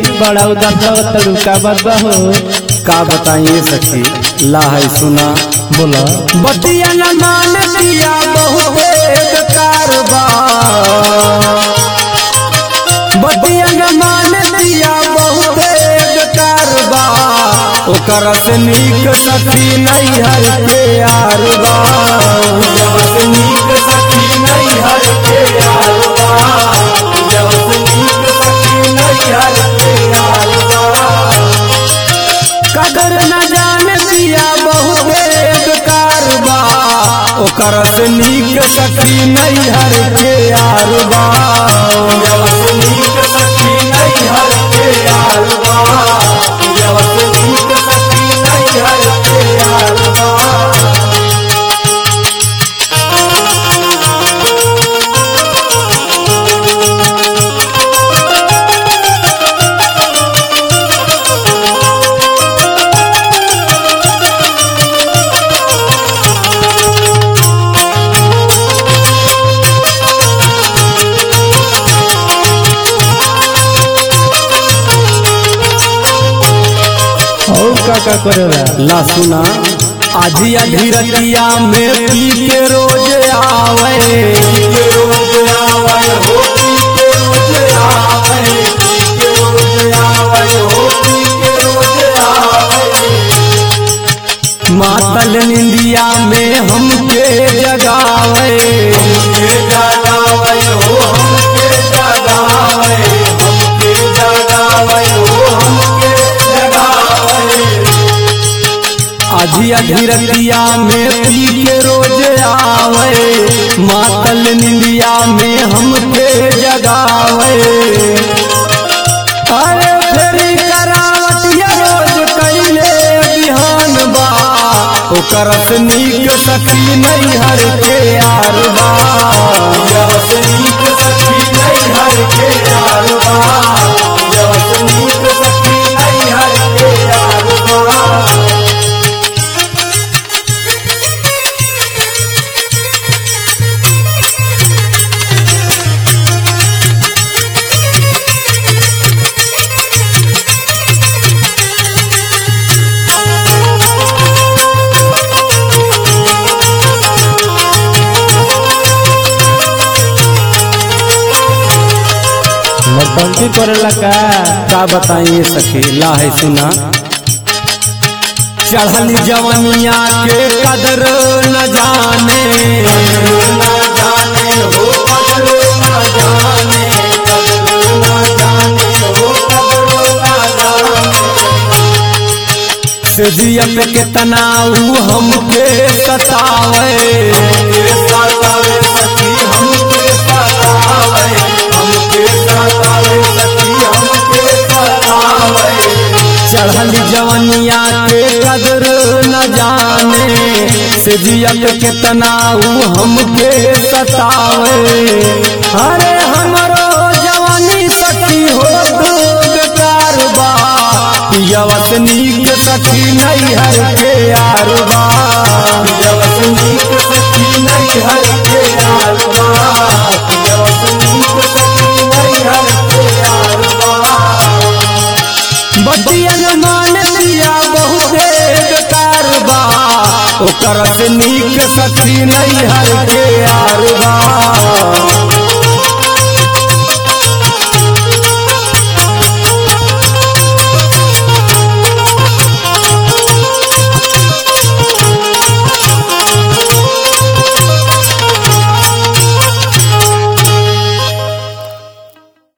बड़ा उदास तड़ुका बदबा हो का बताइए सखी ला है सुना बोला बतिया न मान दिया बहुते बेकार बा बतिया न मान दिया बहुते बेकार बा ओकर से नीक सखी नहीं हर के यार बा ओकर से नीक सखी नहीं हर के यार बा ओकर से नीक सखी नहीं हर के यार बा कदर न जान दिया बहुते बेकार बा ओकर से नीक सखी नहीं हर के यार बा ओकर से नीक सखी नहीं हर के यार बा ओकर से नीक सखी नहीं हर के यार बा और का का करेला ला सुना आधी अधीरतिया में पी के रोज आवे पी के रोज आवे हो पी के रोज आवे पी के रोज आवे हो पी के रोज आवे मातल निंदिया में हमके जगावे हमके जगावे हो हमके जगावे हमके जगावे हो हमके जगावे आधी अधीरतिया में पी के रोज आवे मातल निंदिया में हमके जगावे अरे फेरी करावतिया रोज कैले बिहान बा ओकर से नीक सखी नहीं हर के यार बा ओकर से नीक सखी नहीं हर के यार बा ओकर से नीक सखी नहीं हर के यार बा नौटंकी करेला का का बताइए सखी ला है सुना चढ़ल जवनिया के कदर न जाने न जाने हो कदर न जाने कदर न जाने हो कदर न जाने से जिया पे कितना ऊ हमके सतावे सतावे सखी हमके सतावे हमके सतावे सखी हमके सतावे चढ़ल जवनिया के कदर न जाने से जिया पे कितना ऊ हमके सतावे अरे हमरो जवानी सखी हो बेकार बा पियवत नीक सखी नहीं हर के यार बा पियवत नीक सखी नहीं हर के यार बा पियवत नीक सखी नहीं हर के यार बा बतिया न मान दिया बहुते बेकार बा ओकर से नीक सखी नहीं हर के यार बा